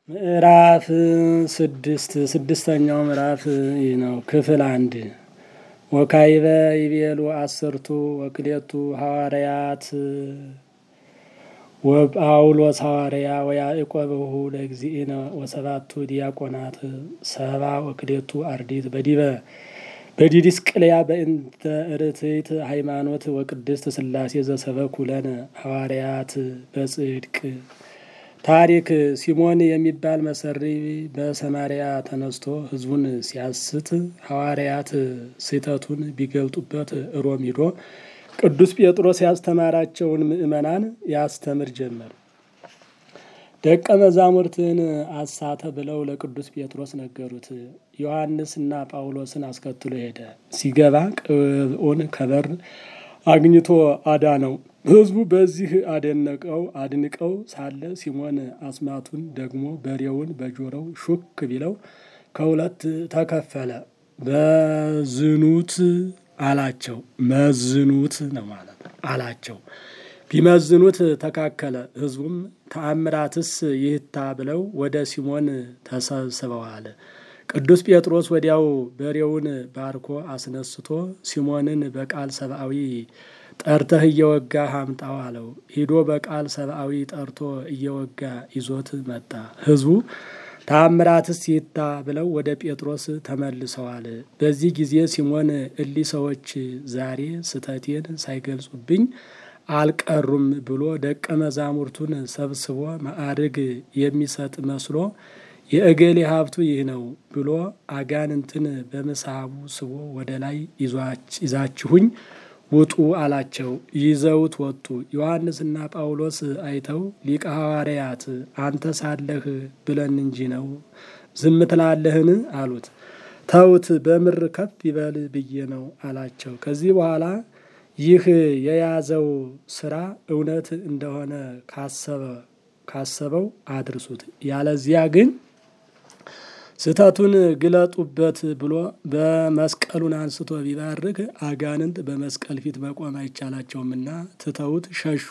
ምዕራፍ ስድስት ስድስተኛው ምዕራፍ ይህ ነው። ክፍል አንድ ወካይበ ይቤሉ አስርቱ ወክሌቱ ሐዋርያት ወጳውሎስ ሐዋርያ ወያዕቆብሁ ለእግዚእነ ወሰባቱ ዲያቆናት ሰባ ወክሌቱ አርዲት በዲበ በዲድስቅልያ በእንተ ርትዕት ሃይማኖት ወቅድስት ሥላሴ ዘሰበኩ ለነ ሐዋርያት በጽድቅ ታሪክ ሲሞን የሚባል መሰሪ በሰማርያ ተነስቶ ሕዝቡን ሲያስት ሐዋርያት ስህተቱን ቢገልጡበት ሮም ሂዶ ቅዱስ ጴጥሮስ ያስተማራቸውን ምዕመናን ያስተምር ጀመር። ደቀ መዛሙርትን አሳተ ብለው ለቅዱስ ጴጥሮስ ነገሩት። ዮሐንስና ጳውሎስን አስከትሎ ሄደ። ሲገባ ቅብዑን ከበር አግኝቶ አዳነው። ሕዝቡ በዚህ አደነቀው አድንቀው ሳለ ሲሞን አስማቱን ደግሞ በሬውን በጆሮው ሹክ ቢለው ከሁለት ተከፈለ። በዝኑት አላቸው። መዝኑት ነው ማለት አላቸው። ቢመዝኑት ተካከለ። ሕዝቡም ተአምራትስ ይህታ ብለው ወደ ሲሞን ተሰብስበዋል። ቅዱስ ጴጥሮስ ወዲያው በሬውን ባርኮ አስነስቶ ሲሞንን በቃል ሰብአዊ ጠርተህ እየወጋ አምጣው አለው። ሂዶ በቃል ሰብአዊ ጠርቶ እየወጋ ይዞት መጣ። ሕዝቡ ተአምራትስ ይታ ብለው ወደ ጴጥሮስ ተመልሰዋል። በዚህ ጊዜ ሲሞን እሊ ሰዎች ዛሬ ስተቴን ሳይገልጹብኝ አልቀሩም ብሎ ደቀ መዛሙርቱን ሰብስቦ ማዕርግ የሚሰጥ መስሎ የእገሌ ሀብቱ ይህ ነው ብሎ አጋንንትን በምሳቡ ስቦ ወደ ላይ ይዛችሁኝ ውጡ አላቸው። ይዘውት ወጡ። ዮሐንስና ጳውሎስ አይተው ሊቀ ሐዋርያት አንተ ሳለህ ብለን እንጂ ነው ዝም ትላለህን? አሉት። ተውት በምር ከፍ ይበል ብዬ ነው አላቸው። ከዚህ በኋላ ይህ የያዘው ስራ እውነት እንደሆነ ካሰበ ካሰበው አድርሱት፣ ያለዚያ ግን ስህተቱን ግለጡበት ብሎ በመስቀሉን አንስቶ ቢባርክ አጋንንት በመስቀል ፊት መቆም አይቻላቸውምና ትተውት ሸሹ።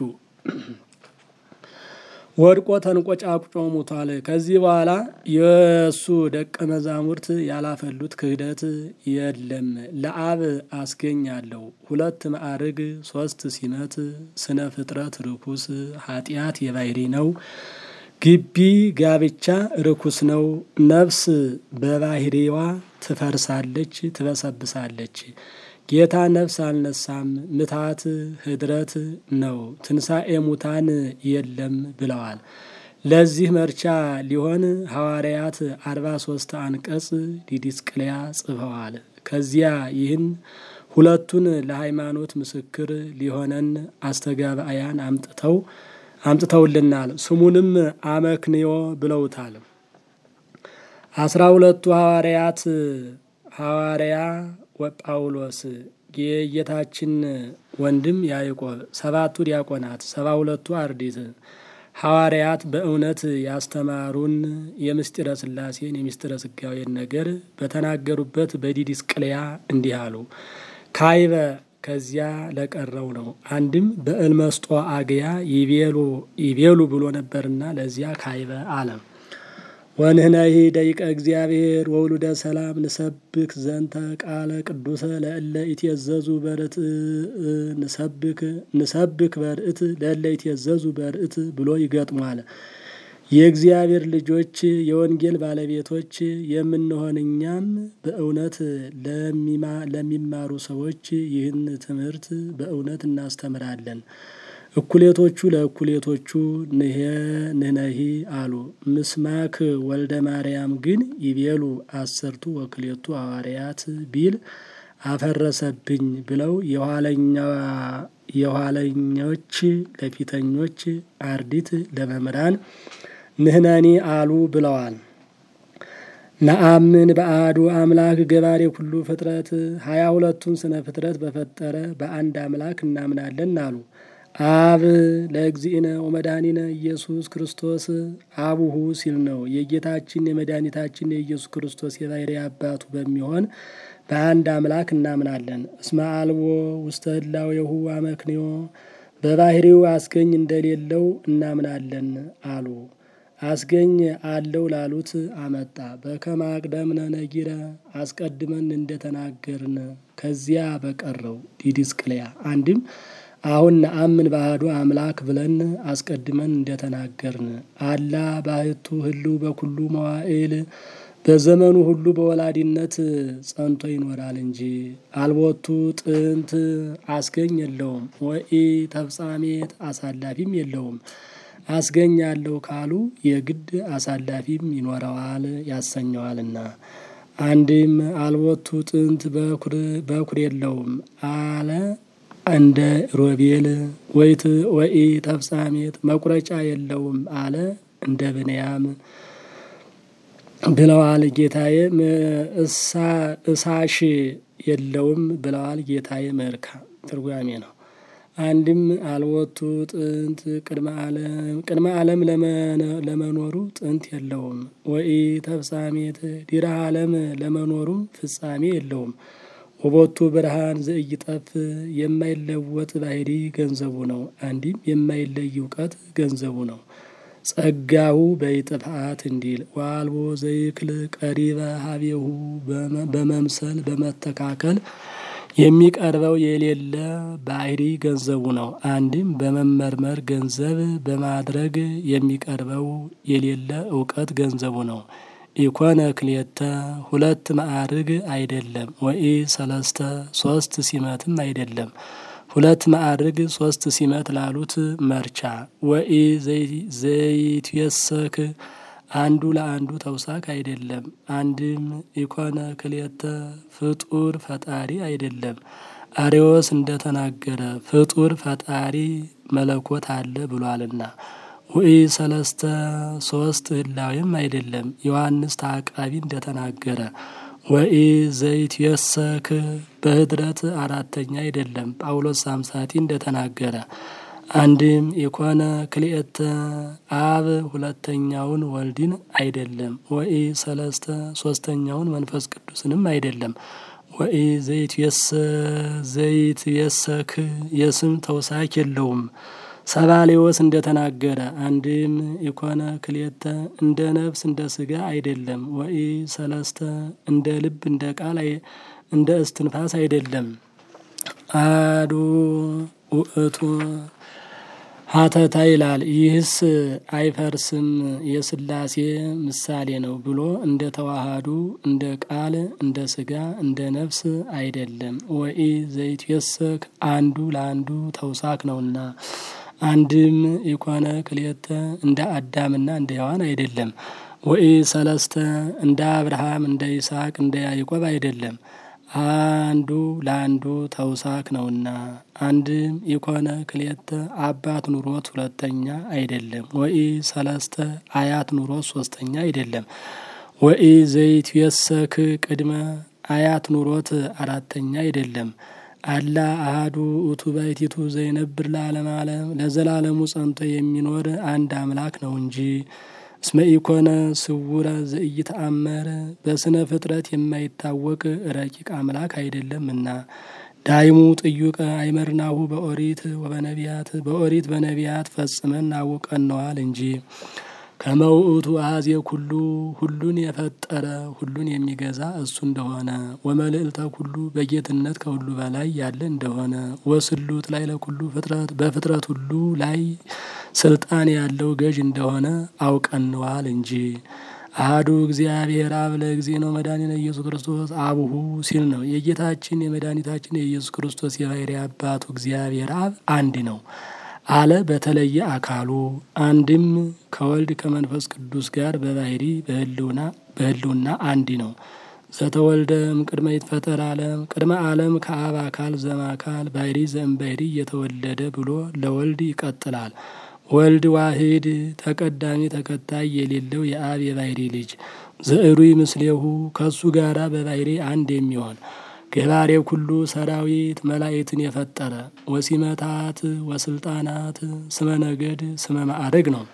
ወድቆ ተንቆጫቁጮ ሙቷል። ከዚህ በኋላ የእሱ ደቀ መዛሙርት ያላፈሉት ክህደት የለም። ለአብ አስገኛለሁ ሁለት ማዕርግ ሶስት ሲመት ስነ ፍጥረት ርኩስ ኃጢአት የባህሪ ነው። ግቢ ጋብቻ ርኩስ ነው። ነፍስ በባህሪዋ ትፈርሳለች፣ ትበሰብሳለች። ጌታ ነፍስ አልነሳም፣ ምታት ህድረት ነው፣ ትንሣኤ ሙታን የለም ብለዋል። ለዚህ መርቻ ሊሆን ሐዋርያት አርባ ሶስት አንቀጽ ዲድስቅልያ ጽፈዋል። ከዚያ ይህን ሁለቱን ለሃይማኖት ምስክር ሊሆነን አስተጋባያን አምጥተው አምጥተውልናል። ስሙንም አመክንዮ ብለውታል። አስራ ሁለቱ ሐዋርያት ሐዋርያ ወጳውሎስ የጌታችን ወንድም ያዕቆብ፣ ሰባቱ ዲያቆናት፣ ሰባ ሁለቱ አርዲት ሐዋርያት በእውነት ያስተማሩን የምስጢረ ሥላሴን የምስጢረ ሥጋዌን ነገር በተናገሩበት በዲድስቅልያ እንዲህ አሉ። ካይበ ከዚያ ለቀረው ነው። አንድም በእልመስጦ አግያ ይቤሉ ብሎ ነበርና ለዚያ ካይበ አለ። ወንህነሂ ደቂቀ እግዚአብሔር ወውሉደ ሰላም ንሰብክ ዘንተ ቃለ ቅዱሰ ለእለ ኢትየዘዙ በርት ንሰብክ ንሰብክ በርት ለእለ ኢትየዘዙ በርት ብሎ ይገጥሟል። የእግዚአብሔር ልጆች የወንጌል ባለቤቶች የምንሆን እኛም በእውነት ለሚማሩ ሰዎች ይህን ትምህርት በእውነት እናስተምራለን። እኩሌቶቹ ለእኩሌቶቹ ንህነሂ አሉ። ምስማክ ወልደ ማርያም ግን ይቤሉ አሰርቱ ወክሌቱ ሐዋርያት ቢል አፈረሰብኝ ብለው የኋለኞች ለፊተኞች አርዲት ለመምህራን ንህነኒ አሉ ብለዋል። ነአምን በአሐዱ አምላክ ገባሬ ኩሉ ፍጥረት ሀያ ሁለቱን ስነ ፍጥረት በፈጠረ በአንድ አምላክ እናምናለን አሉ። አብ ለእግዚእነ ወመድኃኒነ ኢየሱስ ክርስቶስ አቡሁ ሲል ነው። የጌታችን የመድኃኒታችን የኢየሱስ ክርስቶስ የባሕርይ አባቱ በሚሆን በአንድ አምላክ እናምናለን። እስመ አልቦ ውስተ ህላዌሁ አመክንዮ በባሕርዩ አስገኝ እንደሌለው እናምናለን አሉ። አስገኝ አለው ላሉት አመጣ። በከመ አቅደምነ ነጊረ አስቀድመን እንደተናገርን ከዚያ በቀረው ዲድስቅልያ አንድም አሁን ነአምን ባህዱ አምላክ ብለን አስቀድመን እንደተናገርን አላ ባህቱ ህልው በኩሉ መዋዕል በዘመኑ ሁሉ በወላዲነት ጸንቶ ይኖራል እንጂ አልቦቱ ጥንት አስገኝ የለውም። ወኢ ተፍጻሜት አሳላፊም የለውም። አስገኛለሁ ካሉ የግድ አሳላፊም ይኖረዋል ያሰኘዋልና። አንድም አልቦቱ ጥንት በኩር የለውም አለ እንደ ሮቤል ወይት ወኢ ተፍጻሜት መቁረጫ የለውም አለ እንደ ብንያም ብለዋል ጌታዬ። እሳሽ የለውም ብለዋል ጌታዬ። መርካ ትርጓሜ ነው። አንድም አልወቱ ጥንት ቅድመ ዓለም ቅድመ ዓለም ለመኖሩ ጥንት የለውም። ወኢ ተፍጻሜት ዲረ ዓለም ለመኖሩም ፍጻሜ የለውም። ወቦቱ ብርሃን ዘኢይጠፍ የማይለወጥ ባህሪ ገንዘቡ ነው። አንዲም የማይለይ እውቀት ገንዘቡ ነው። ጸጋሁ በይጥፋት እንዲል ዋልቦ ዘይክል ቀሪበ ሀቤሁ በመምሰል በመተካከል የሚቀርበው የሌለ ባህሪ ገንዘቡ ነው። አንድም በመመርመር ገንዘብ በማድረግ የሚቀርበው የሌለ እውቀት ገንዘቡ ነው። ኢኮነ ክልኤተ ሁለት ማዕርግ አይደለም። ወኢ ሰለስተ ሶስት ሲመትም አይደለም። ሁለት ማዕርግ ሶስት ሲመት ላሉት መርቻ ወኢ ዘይትየሰክ አንዱ ለአንዱ ተውሳክ አይደለም። አንድም ኢኮነ ክልኤተ ፍጡር ፈጣሪ አይደለም። አሬዎስ እንደተናገረ ፍጡር ፈጣሪ መለኮት አለ ብሏልና። ውኢ ሰለስተ ሶስት ህላዌም አይደለም። ዮሐንስ ተአቃቢ እንደተናገረ ወኢ ዘይትየሰክ በህድረት አራተኛ አይደለም። ጳውሎስ ሳምሳቲ እንደተናገረ አንድም ኢኮነ ክልኤተ አብ ሁለተኛውን ወልድን አይደለም። ወኢ ሰለስተ ሶስተኛውን መንፈስ ቅዱስንም አይደለም። ወኢ ዘይትየሰክ የስም ተውሳክ የለውም። ሰባሌዎስ እንደተናገረ አንድም ኢኮነ ክልኤተ እንደ ነፍስ እንደ ስጋ አይደለም። ወኢ ሰለስተ እንደ ልብ እንደ ቃል እንደ እስትንፋስ አይደለም። አሐዱ ውእቱ ሀተታ ይላል። ይህስ አይፈርስም የስላሴ ምሳሌ ነው ብሎ እንደ ተዋሃዱ እንደ ቃል እንደ ስጋ እንደ ነፍስ አይደለም። ወኢ ዘይትየሰክ አንዱ ለአንዱ ተውሳክ ነውና። አንድም ኢኮነ ክልኤተ እንደ አዳምና እንደ ሔዋን አይደለም። ወኢ ሰለስተ እንደ አብርሃም እንደ ይስሐቅ እንደ ያዕቆብ አይደለም። አንዱ ለአንዱ ተውሳክ ነውና። አንድም ኢኮነ ክልኤተ አባት ኑሮት ሁለተኛ አይደለም። ወኢ ሰለስተ አያት ኑሮት ሶስተኛ አይደለም። ወኢ ዘይትየሰክ ቅድመ አያት ኑሮት አራተኛ አይደለም። አላ አሃዱ ውእቱ ባሕቲቱ ዘይነብር ለዓለመ ዓለም ለዘላለሙ ጸንቶ የሚኖር አንድ አምላክ ነው እንጂ እስመ ኢኮነ ስውረ ዘኢይተአመር በስነ ፍጥረት የማይታወቅ ረቂቅ አምላክ አይደለምና። ዳይሙ ጥዩቀ አይመርናሁ በኦሪት ወበነቢያት በኦሪት በነቢያት ፈጽመን አውቀነዋል እንጂ ከመውእቱ አኀዜ ኩሉ ሁሉን የፈጠረ ሁሉን የሚገዛ እሱ እንደሆነ ወመልዕልተ ኩሉ በጌትነት ከሁሉ በላይ ያለ እንደሆነ ወስሉጥ ላይ ለኩሉ ፍጥረት በፍጥረት ሁሉ ላይ ስልጣን ያለው ገዥ እንደሆነ አውቀነዋል እንጂ። አሐዱ እግዚአብሔር አብ ለእግዚእነ መድኃኒነ ኢየሱስ ክርስቶስ አቡሁ ሲል ነው። የጌታችን የመድኃኒታችን የኢየሱስ ክርስቶስ የባሕርይ አባቱ እግዚአብሔር አብ አንድ ነው አለ በተለየ አካሉ አንድም ከወልድ ከመንፈስ ቅዱስ ጋር በባሕርይ በሕልውና አንድ ነው። ዘተወልደ እምቅድመ ይትፈጠር ዓለም ቅድመ ዓለም ከአብ አካል ዘእምአካል ባሕርይ ዘእምባሕርይ እየተወለደ ብሎ ለወልድ ይቀጥላል። ወልድ ዋሕድ ተቀዳሚ ተከታይ የሌለው የአብ የባሕርይ ልጅ ዘዕሩይ ምስሌሁ ከእሱ ጋራ በባሕርይ አንድ የሚሆን ገባሬ ኩሉ ሰራዊት መላእክትን የፈጠረ ወሲመታት ወስልጣናት ስመ ነገድ ስመ ማዕረግ ነው።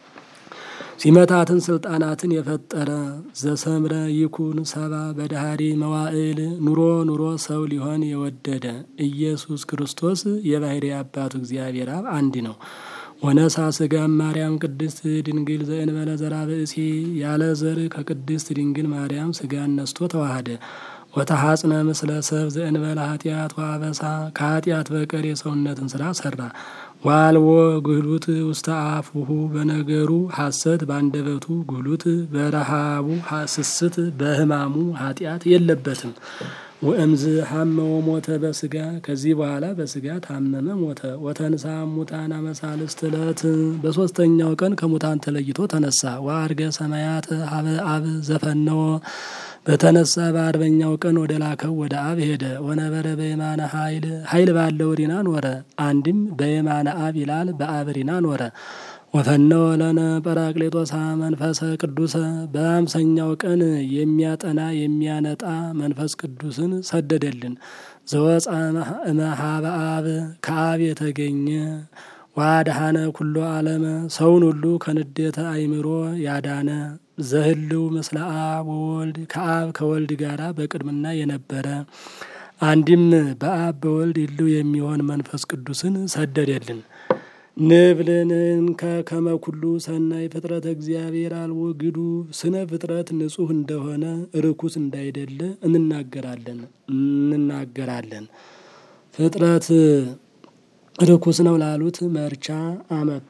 ሲመታትን ስልጣናትን የፈጠረ ዘሰምረ ይኩን ሰባ በዳህሪ መዋዕል ኑሮ ኑሮ ሰው ሊሆን የወደደ ኢየሱስ ክርስቶስ የባሕርይ አባቱ እግዚአብሔር አብ አንድ ነው። ወነሳ ስጋም ማርያም ቅድስት ድንግል ዘእንበለ ዘራ ብእሲ ያለ ዘር ከቅድስት ድንግል ማርያም ስጋን ነስቶ ተዋሃደ። ወተሐጽነ ምስለ ሰብ ዘእንበለ ኃጢአት ወአበሳ ከኃጢአት በቀር የሰውነትን ስራ ሰራ። ዋልዎ ጉህሉት ውስተ አፉሁ በነገሩ ሐሰት ባንደበቱ ጉህሉት በረሃቡ ስስት በሕማሙ ኃጢአት የለበትም። ወእምዝ ሐመ ወሞተ በስጋ ከዚህ በኋላ በስጋ ታመመ ሞተ። ወተንሳ ሙታን አመሳልስት ዕለት በሶስተኛው ቀን ከሙታን ተለይቶ ተነሳ። ወአርገ ሰማያት ሀበ አብ ዘፈነወ በተነሳ በአርበኛው ቀን ወደ ላከው ወደ አብ ሄደ። ወነበረ በየማነ ኃይል ኃይል ባለው ሪና ኖረ። አንድም በየማነ አብ ይላል በአብ ሪና ኖረ። ወፈነወ ለነ ጰራቅሊጦሳ መንፈሰ ቅዱሰ በአምሰኛው ቀን የሚያጠና የሚያነጣ መንፈስ ቅዱስን ሰደደልን። ዘወፃ እመሃበ አብ ከአብ የተገኘ ዋድሃነ ኩሎ ዓለመ ሰውን ሁሉ ከንዴተ አይምሮ ያዳነ ዘህልው ምስለ አብ ወወልድ ከአብ ከወልድ ጋራ በቅድምና የነበረ አንድም በአብ በወልድ ይልው የሚሆን መንፈስ ቅዱስን ሰደደልን። ንብልንከ ከመ ኩሉ ሰናይ ፍጥረት እግዚአብሔር አልቦ ግዱ ስነ ፍጥረት ንጹሕ እንደሆነ ርኩስ እንዳይደለ እንናገራለን እንናገራለን። ፍጥረት ርኩስ ነው ላሉት መርቻ አመጣ።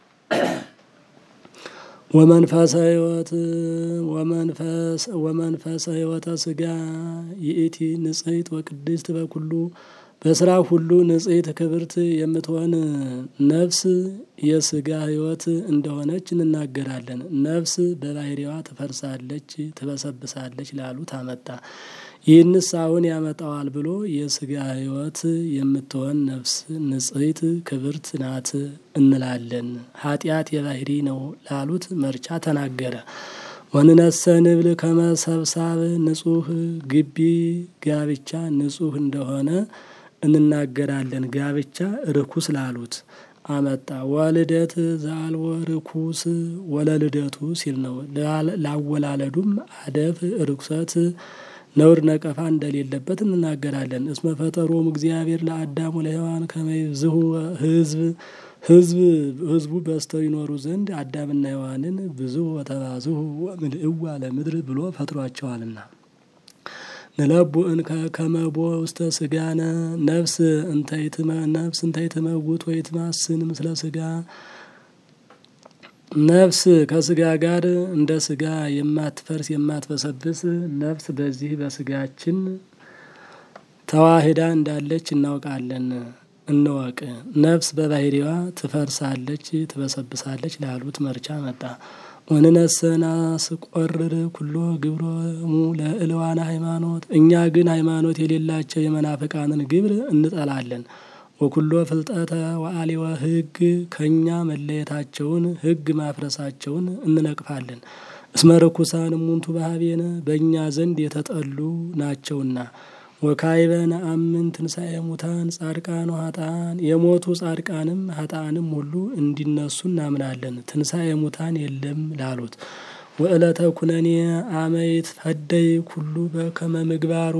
ወመንፈሰ ሕይወት ወመንፈሰ ሕይወተ ስጋ ይእቲ ንጽሕት ወቅድስት በኩሉ በስራ ሁሉ ንጽሕት ክብርት የምትሆን ነፍስ የስጋ ሕይወት እንደሆነች እንናገራለን። ነፍስ በባህሪዋ ትፈርሳለች፣ ትበሰብሳለች ላሉት አመጣ። ይህንስ አሁን ያመጣዋል ብሎ የስጋ ሕይወት የምትሆን ነፍስ ንጽሕት ክብርት ናት እንላለን። ኃጢአት የባህሪ ነው ላሉት መርቻ ተናገረ። ወንነሰ ንብል ከመሰብሳብ ንጹሕ ግቢ ጋብቻ ንጹሕ እንደሆነ እንናገራለን። ጋብቻ ርኩስ ላሉት አመጣ። ወልደት ዘአልወ ርኩስ ወለልደቱ ሲል ነው። ላወላለዱም አደፍ ርኩሰት ነውር ነቀፋ እንደሌለበት እንናገራለን። እስመ ፈጠሮም እግዚአብሔር ለአዳም ወለሔዋን ከመይብዝሁ ህዝብ ህዝብ ህዝቡ በዝተው ይኖሩ ዘንድ አዳምና ሔዋንን ብዙ ወተባዝሁ ወምልእዋ ለምድር ብሎ ፈጥሯቸዋልና። ንለቡ እንከ ከመቦ ውስተ ስጋነ ነፍስ እንተይትመ ነፍስ እንተይትመውት ወይትማስን ምስለ ስጋ ነፍስ ከስጋ ጋር እንደ ስጋ የማትፈርስ የማትበሰብስ ነፍስ በዚህ በስጋችን ተዋህዳ እንዳለች እናውቃለን። እንወቅ። ነፍስ በባህሪዋ ትፈርሳለች፣ ትበሰብሳለች ላሉት መርቻ መጣ። ወንነሰና ስቆርር ኩሎ ግብሮሙ ለእልዋነ ሃይማኖት እኛ ግን ሃይማኖት የሌላቸው የመናፍቃንን ግብር እንጠላለን። ወኩሎ ፍልጠተ ወአሊወ ሕግ ከእኛ መለየታቸውን ሕግ ማፍረሳቸውን እንነቅፋለን። እስመ ርኩሳን እሙንቱ ባህቤነ በእኛ ዘንድ የተጠሉ ናቸውና። ወካይበ ነአምን ትንሣኤ ሙታን ጻድቃን ሀጣን የሞቱ ጻድቃንም ሀጣንም ሁሉ እንዲነሱ እናምናለን። ትንሣኤ ሙታን የለም ላሉት ወዕለተ ኩነኔ አመይት ፈደይ ኩሉ በከመ ምግባሩ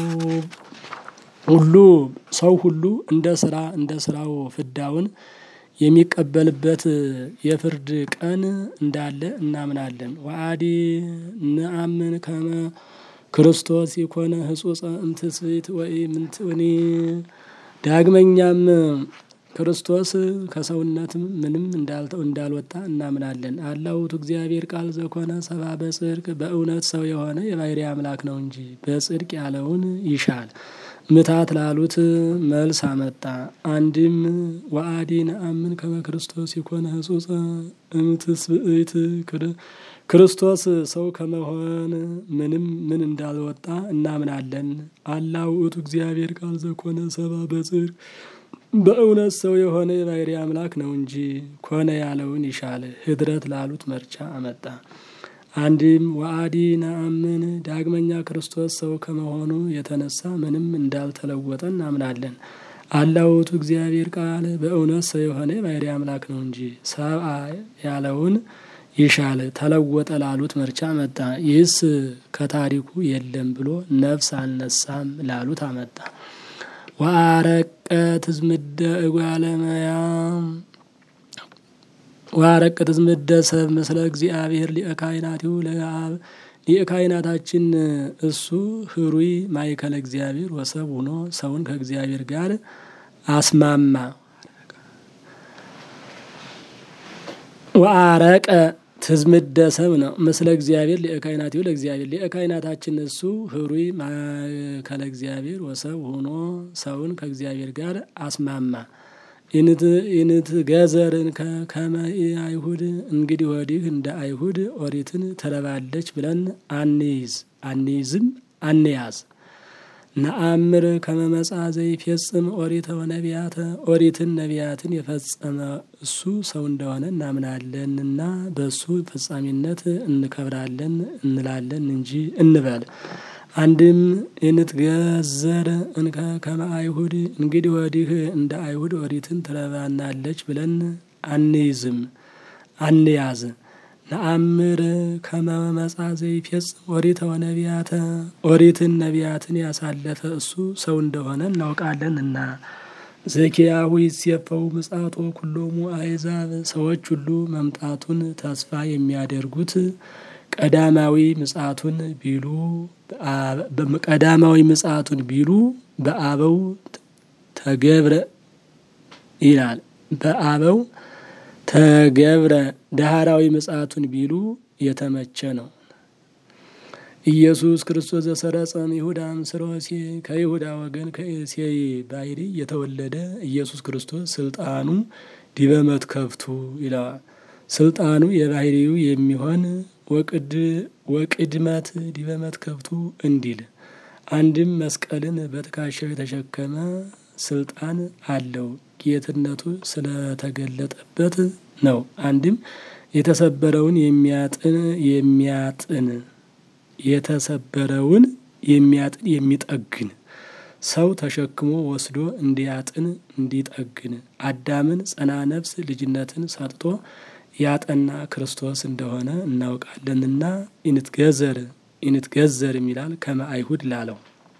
ሁሉ ሰው ሁሉ እንደ ስራ እንደ ስራው ፍዳውን የሚቀበልበት የፍርድ ቀን እንዳለ እናምናለን። ወአዲ ንአምን ከመ ክርስቶስ የኮነ ህጹጸ እምትስብእት ወይ ምንትኒ ዳግመኛም ክርስቶስ ከሰውነትም ምንም እንዳልተው እንዳልወጣ እናምናለን። አላውቱ እግዚአብሔር ቃል ዘኮነ ሰባ በጽድቅ በእውነት ሰው የሆነ የባህሪ አምላክ ነው እንጂ በጽድቅ ያለውን ይሻል። ምታት ላሉት መልስ አመጣ። አንድም ወአዲ ነአምን ከመ ክርስቶስ የኮነ ህጹጸ እምትስብእት ክርስቶስ ሰው ከመሆን ምንም ምን እንዳልወጣ እናምናለን። አላ ውእቱ እግዚአብሔር ቃል ዘኮነ ሰባ በጽድቅ በእውነት ሰው የሆነ የባህሪ አምላክ ነው እንጂ ኮነ ያለውን ይሻል። ህድረት ላሉት መርቻ አመጣ። አንድም ወአዲ ነአምን ዳግመኛ ክርስቶስ ሰው ከመሆኑ የተነሳ ምንም እንዳልተለወጠ እናምናለን። አላ ውእቱ እግዚአብሔር ቃል በእውነት ሰው የሆነ የባህሪ አምላክ ነው እንጂ ሰብአ ያለውን ይሻል ተለወጠ ላሉት መርቻ መጣ። ይህስ ከታሪኩ የለም ብሎ ነፍስ አልነሳም ላሉት አመጣ። ወአረቀ ትዝምደ እጓለመያ ዋረቅ ትዝምደሰብ ምስለ እግዚአብሔር ሊቀ ካህናቲሁ ለአብ ሊቀ ካህናታችን እሱ ህሩይ ማእከለ እግዚአብሔር ወሰብ ሆኖ ሰውን ከእግዚአብሔር ጋር አስማማ። ወአረቀ ትዝምደሰብ ነው ምስለ እግዚአብሔር ሊቀ ካህናቲሁ ለእግዚአብሔር ሊቀ ካህናታችን እሱ ህሩይ ማእከለ እግዚአብሔር ወሰብ ሆኖ ሰውን ከእግዚአብሔር ጋር አስማማ። ኢንት ገዘርን ከመ አይሁድ እንግዲህ ወዲህ እንደ አይሁድ ኦሪትን ትረባለች ብለን አንይዝ አንይዝም አንያዝ። ነአምር ከመመጻ ዘይፌጽም ኦሪተ ወነቢያተ ኦሪትን ነቢያትን የፈጸመ እሱ ሰው እንደሆነ እናምናለንና በእሱ ፍጻሜነት እንከብራለን እንላለን እንጂ እንበል። አንድም እንትገዘር እንከ ከመ አይሁድ እንግዲህ ወዲህ እንደ አይሁድ ኦሪትን ትረባናለች ብለን አንይዝም አንያዝ። ነአምር ከመ መጻ ዘይፌጽም ኦሪተ ወነቢያተ ኦሪትን ነቢያትን ያሳለፈ እሱ ሰው እንደሆነ እናውቃለንና። ዘኪያሁ ይሴፈው ምጻቶ ኩሎሙ አሕዛብ ሰዎች ሁሉ መምጣቱን ተስፋ የሚያደርጉት ቀዳማዊ ምጽአቱን ቢሉ ቀዳማዊ ምጽአቱን ቢሉ በአበው ተገብረ ይላል። በአበው ተገብረ ዳህራዊ ምጽአቱን ቢሉ የተመቸ ነው። ኢየሱስ ክርስቶስ ዘሰረጸም ይሁዳ ምስለ እሴይ ከይሁዳ ወገን ከእሴይ ባሕሪ የተወለደ ኢየሱስ ክርስቶስ ስልጣኑ ዲበ መትከፍቱ ይለዋል። ስልጣኑ የባሕሪው የሚሆን ወቅድመት ዲበ መትከፍቱ እንዲል አንድም መስቀልን በትከሻው የተሸከመ ስልጣን አለው ጌትነቱ ስለተገለጠበት ነው። አንድም የተሰበረውን የሚያጥን የሚያጥን የተሰበረውን የሚያጥን የሚጠግን ሰው ተሸክሞ ወስዶ እንዲያጥን እንዲጠግን አዳምን ጸና ነፍስ ልጅነትን ሰጥቶ ያጠና ክርስቶስ እንደሆነ እናውቃለንና ኢንትገዘር ኢንትገዘር የሚላል ከመ አይሁድ ላለው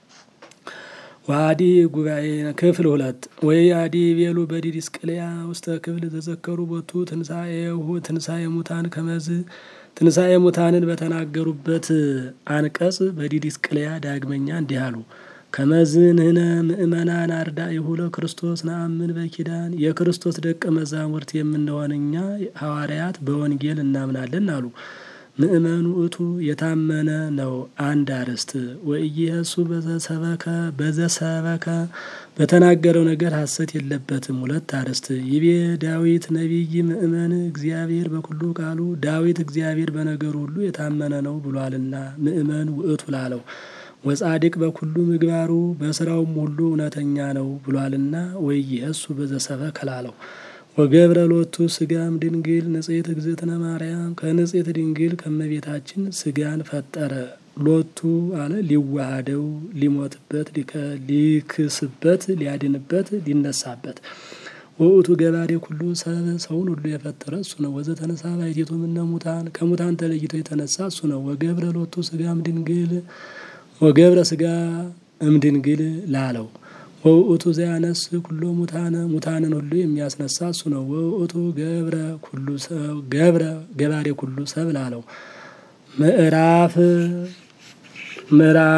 ዋዲ ጉባኤ ክፍል ሁለት ወይ አዲ ቤሉ በዲድስቅልያ ውስተ ክፍል ተዘከሩ ቦቱ ትንሣኤሁ ትንሣኤ ሙታን ከመዝ ትንሣኤ ሙታንን በተናገሩበት አንቀጽ በዲድስቅልያ ዳግመኛ እንዲህ አሉ። ከመዝንህነ ምእመናን አርዳኢሁ ለክርስቶስ ነአምን በኪዳን የክርስቶስ ደቀ መዛሙርት የምንሆን እኛ ሐዋርያት በወንጌል እናምናለን አሉ። ምእመኑ እቱ የታመነ ነው አንድ አርዕስት ወኢየሱ በዘሰበከ በዘሰበከ በተናገረው ነገር ሐሰት የለበትም ሁለት አርዕስት ይቤ ዳዊት ነቢይ ምእመን እግዚአብሔር በኩሉ ቃሉ ዳዊት እግዚአብሔር በነገሩ ሁሉ የታመነ ነው ብሏልና ምእመን ውእቱ ላለው ወጻድቅ በኩሉ ምግባሩ በስራውም ሁሉ እውነተኛ ነው ብሏልና ወኢየሱ በዘሰበከ ላለው ወገብረ ሎቱ ስጋም ድንግል ንጽሕት እግዝእትነ ማርያም ከንጽሕት ድንግል ከመቤታችን ስጋን ፈጠረ። ሎቱ አለ ሊዋሃደው፣ ሊሞትበት፣ ሊክስበት፣ ሊያድንበት፣ ሊነሳበት። ወውእቱ ገባሬ ኩሉ ሰብ ሰውን ሁሉ የፈጠረ እሱ ነው። ወዘ ተነሳ ባሕቲቱ እምነ ሙታን ከሙታን ተለይቶ የተነሳ እሱ ነው። ወገብረ ሎቱ ስጋም ድንግል ወገብረ ስጋ እምድንግል ላለው ወውእቱ ዘያነስ ኩሎ ሙታነ ሙታንን ሁሉ የሚያስነሳ እሱ ነው። ወውእቱ ገብረ ኩሉ ሰብ ገብረ ገባሬ ኩሉ ሰብ ላለው ምዕራፍ ምዕራፍ